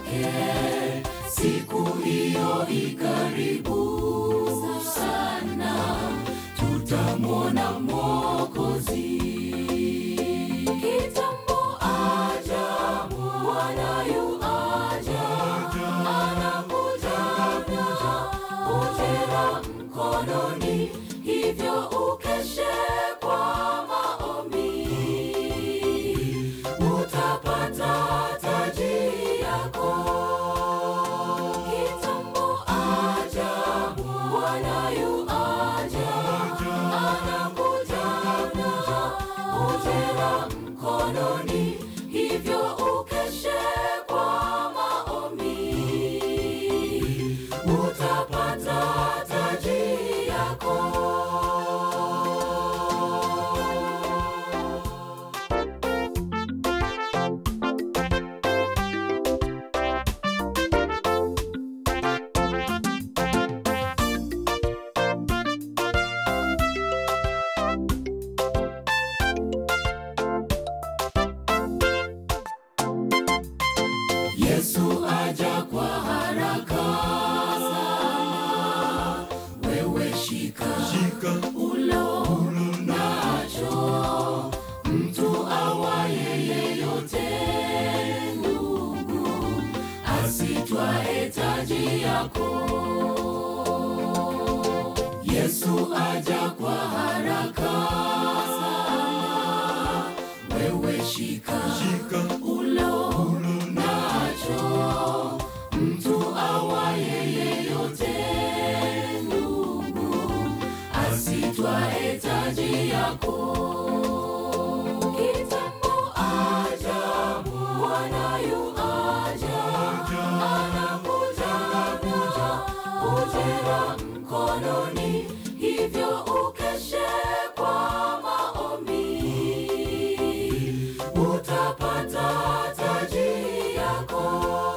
kwake, siku hiyo ikaribu sana, tutamwona Mwokozi. Kitambo aja, Bwana yu aja, anakuja na ujira mkononi, hivyo ukeshe kwa maombi, utapata taji yako. Kitambo aja, Bwana yu aja, anakuja na ujira mkononi, hivyo ukeshe kwa maombi, utapata taji yako. Yesu aja kwa haraka sana, wewe shika ulo nacho, mtu awaye yeyote ndugu, asitwae taji yako. Yesu aja kwa haraka sana, wewe shika ulo nacho mtu awaye yeyote ndugu asitwae taji yako kitambo aja bwana yu aja anakuja kuja ujira mkononi hivyo ukeshe kwa maombi utapata taji yako.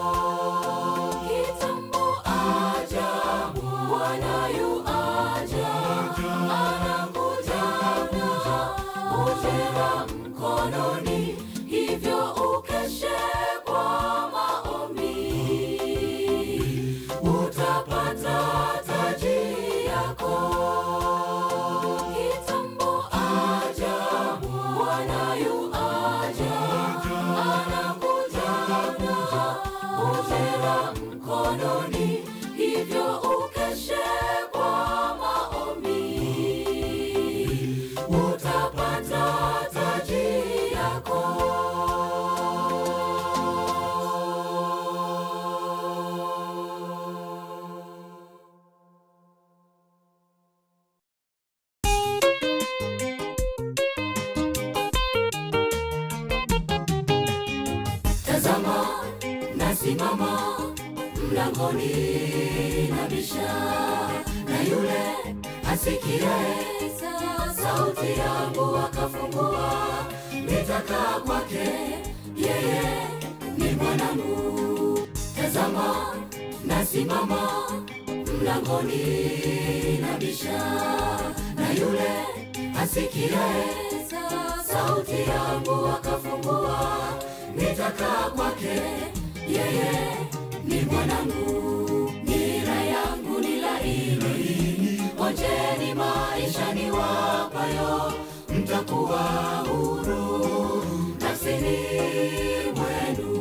Kitambo aja, Bwana yu aja, anakuja kuja ujira mkononi, hivyo ukeshe kwa maombi, utapata taji yako. Kitambo aja, Bwana yu aja, anakuja kuja ujira mkononi, hivyo ukeshe kwa maombi, utapata taji yako. Tazama, nasimama mlangoni nabisha, na yule asikiaye sauti yangu akafungua, nitakaa kwake, yeye ni mwanangu. Tazama, nasimama mlangoni nabisha, na yule asikiaye sauti yangu akafungua, nitakaa kwake, yeye ni mwanangu. Nira yangu ni laini, onjeni maisha ni wapayo, mtakuwa huru nafsini mwenu.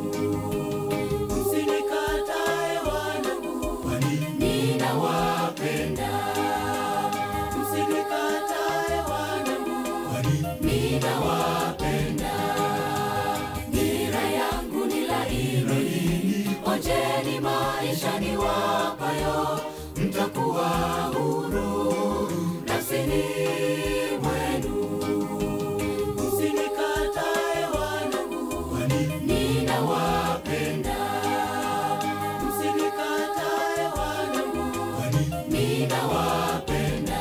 Msinikatae wanangu, ninawapenda. Msinikatae wanangu, ninawapenda. Nira yangu ni laini, onjeni maisha ni wapayo, mtakuwa huru nafsini mwenu. Msinikatae wanangu, ninawapenda. Msinikatae wanangu, ninawapenda.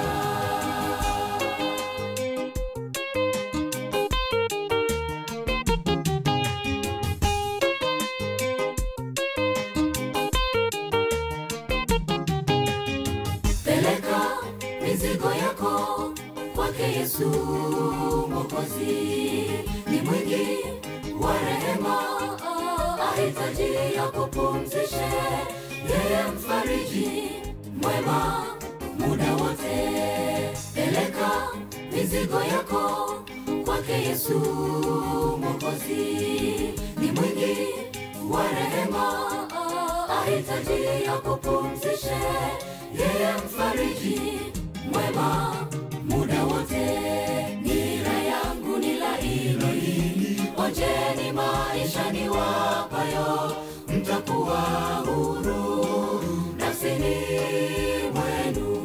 Peleka mizigo yako kwake Yesu Mwokozi, ni mwingi wa rehema, ahitaji ya kupumzishe, yeye mfariji mwema muda wote. Peleka mizigo yako kwake Yesu Mwokozi, ni mwingi wa rehema, ahitaji ya kupumzishe, yeye mfariji mwema muda wote. Nira yangu ni laini, onjeni maisha ni wapayo, mtakuwa huru nafsini mwenu.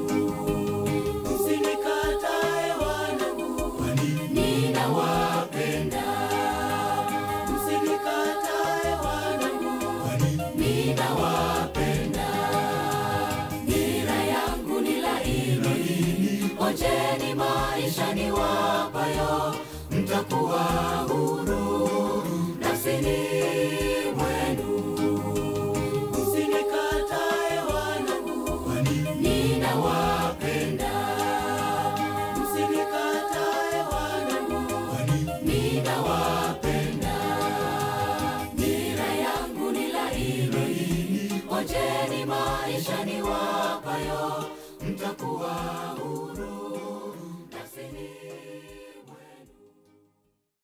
Msinikatae wanangu, ninawapenda. Msinikatae wanangu, ninawapenda. Nira yangu ni laini, onjeni maisha ni wapayo, mtakuwa huru nafsini mwenu. Msinikatae wanangu, ninawapenda. Msinikatae wanangu, ninawapenda. Nira yangu ni laini, onjeni maisha ni wapayo, mtakuwa huru.